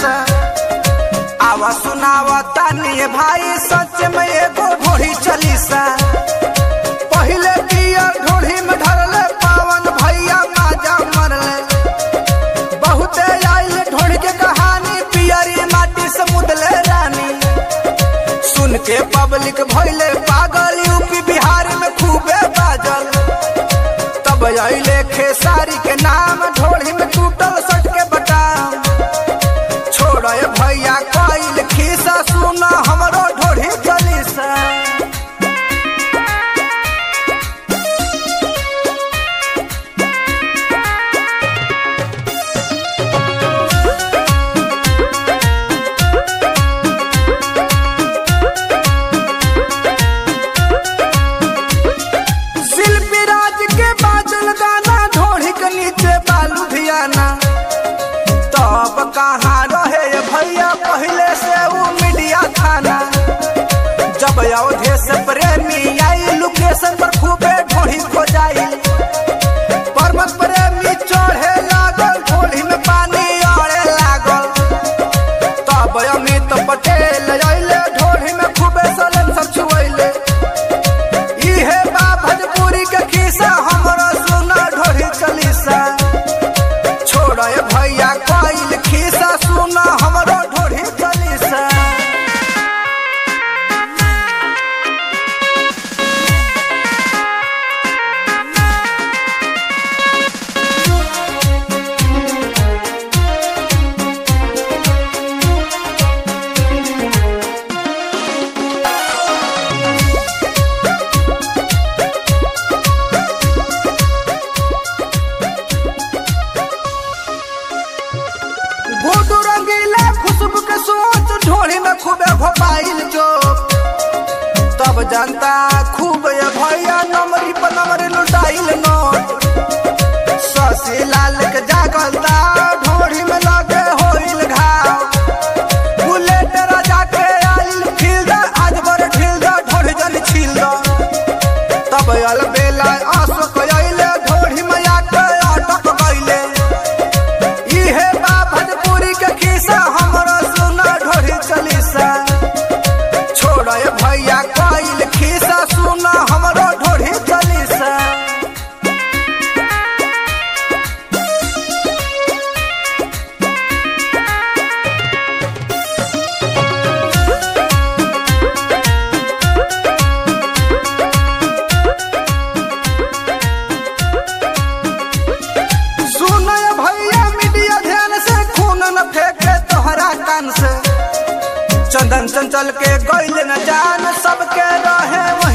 से आवा सुनावा तानी भाई सच में एगो ढोढ़ी चली सा पहले पियर ढोढ़ी में ढरले पावन भैया माजा मरले बहुते आइल ढोढ़ के कहानी पियरी माटी से मुदले रानी सुन के पब्लिक भइले पागल यूपी बिहार में खूबे बाजल तब अइले खेसारी के नाम ढोढ़ी में टूटल सट के बटाम छोड़े भैया कइल खीसा सुन हमरो ढोढ़ी चली सा शिल्पी राज के बादल गाना ढोढ़ी के नीचे बालू धियाना तब कहाँ रहे ये भैया पहले से वो मीडिया थाना जब अवधे से प्रेमी आई लोकेशन पर खूबे ढोढ़ी खो जाई परमत प्रेमी चढ़े लागल ढोढ़ी में पानी अड़े लागल तब अमित पटेल अइले ढोढ़ी में खूबे सलन सब छुअले इहे बा भोजपुरी के खिस्सा हमरो सुना ढोरी चलीसा छोड़े भैया कइल खिस्सा सुना हमरो ढोरी चलीसा गुडू रंगीला खुशबू के सोच ढोली में खूबे भोपाइल जो तब जनता खूब ये भैया नमरी पर नमरी लुटाइल नोट शशि लाल के जागलता ढोली में लगे होइल घाव बुलेट राजा के आइल खिल दा आज बर ढिल दा ढोली जन छील दा तब अल बेला अशोक अइले ढोली में आके अटक गइले इहे बा भोजपुरी के खिस्सा हमरो सुना ढोरी चलीसा छोड़े भैया कइल खिस्सा सुना हमरो ढोरी चलीसा सुनो ये भैया मीडिया ध्यान से खून न फेंके तोहरा कान से चंदन चंचल के गइल न जान सबके रहे वही